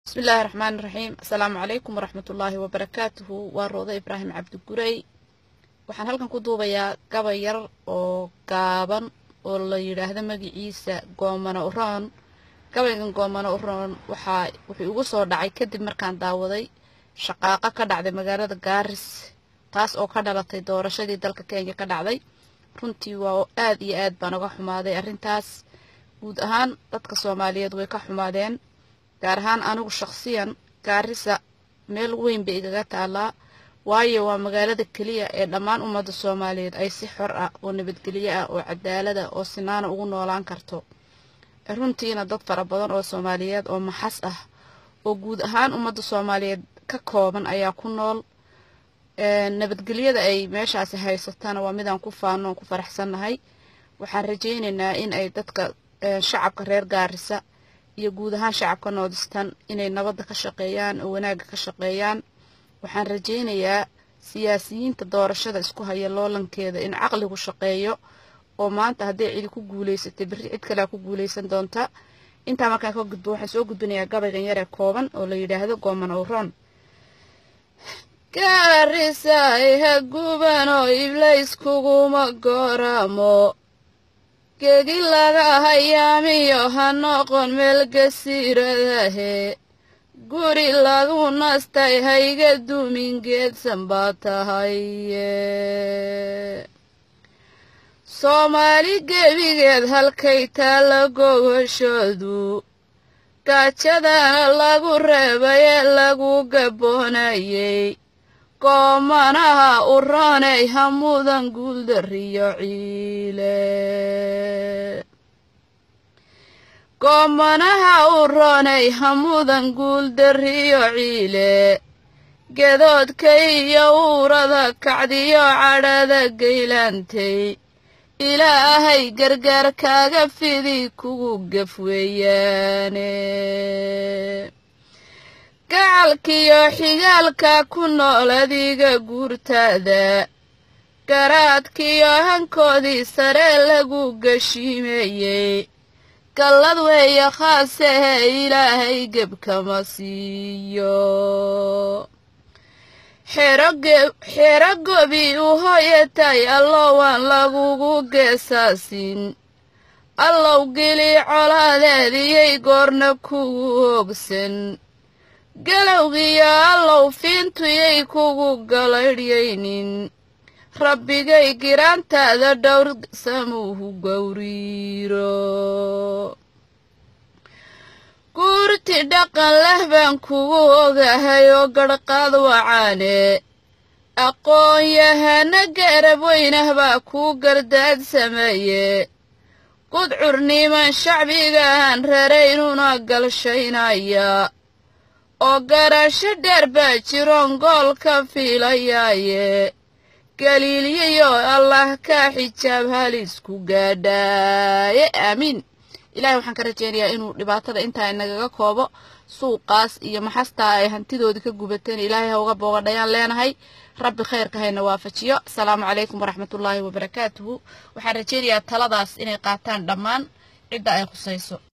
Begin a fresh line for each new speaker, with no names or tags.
bismillaahi raxmaani raxiim asalaamu calaykum waraxmatullaahi wabarakaatuhu waa roodo ibraahim cabdigurey waxaan halkan ku duubayaa gabay yar oo gaaban oo la yidhaahdo magiciisa goomano uroon gabaygan goomano uroon waxaa wuxuu igu soo dhacay kadib markaan daawaday shaqaaqo ka dhacday magaalada gaaris taas oo ka dhalatay doorashadii dalka kenya ka dhacday runtii waa aad iyo aad baan uga xumaaday arrintaas guud ahaan dadka soomaaliyeed way ka xumaadeen gaar ahaan anigu shaqsiyan gaarisa meel weyn bay igaga taalaa waayo waa magaalada keliya ee dhammaan ummadda soomaaliyeed ay si xor ah oo nabadgelyo ah oo cadaalad ah oo sinaana ugu noolaan karto runtiina dad fara badan oo soomaaliyeed oo maxas ah oo guud ahaan ummadda soomaaliyeed ka kooban ayaa ku nool nabadgelyada ay meeshaasi haysatana waa midaan ku faano oon ku faraxsannahay waxaan rajaynaynaa in ay dadka shacabka reer gaarisa iyo guud ahaan shacabka noodistan inay nabadda ka shaqeeyaan oo wanaagga ka shaqeeyaan waxaan rajaynayaa siyaasiyiinta doorashada isku haya loolankeeda in caqligu shaqeeyo oo maanta hadday cidi ku guulaysatay berri cid kalea ku guulaysan doonta intaa markaan ka gudbo waxaan soo gudbinayaa gabaygan yaree kooban oo la yidhaahdo gooman owroon gaarisay ha gubanoo iblays kuguma gooramo gegi laga hayaamiyo ha noqon meel gasiiradahe guri lagu nastay hayga dumin geedsan baa tahaye soomaali gebigeed halkay taalla gogashoodu gaajadana lagu reebay ee lagu gaboonayey goomanaha u roonay hamudan guuldariyo ciile goomanaha u roonay hamudan guuldariyo ciile gedoodka iyo uurada kacdiyo cadhada gaylaantay ilaahay gargaar kaaga fidi kugu gaf weeyaane gacalkiyo xigaalka ku nool adiga guurtaada garaadkiyo hankoodii sare lagu gashiimeeyey gallad weeye khaasehe ilaahay gebkama siiyo xero gobi u hooyatay allow aan lagugu geesaasin allow geli colaadeediyay goorna kugu hoogsan galowgiyo allow fiintuyay kugu galaydhyaynin rabbigay giraantaada dhowr samuuhu gowriiro guurti dhaqan leh baan kugu ogahay oo garhqaad wacaane aqoon-yahana garab weynah baa kuu gardaad sameeye gudcurniman shacbigahan raraynuna galshaynaya oo garasho dheer baa jiroon gool ka fiilayaaye galiilyayo allah kaa xijaab halisku gaadhaaye aamiin ilahay waxaan ka rajaynayaa inuu dhibaatada intaa inagaga koobo suuqaas iyo maxastaa ay hantidoodii ka gubateen ilaahay ha uga boogadhayaan leenahay rabbi khayrka hayna waafajiyo asalaamu calaykum waraxmatullaahi wabarakaatuhu waxaan rajaynayaa taladaas inay qaataan dhammaan cidda ay khusayso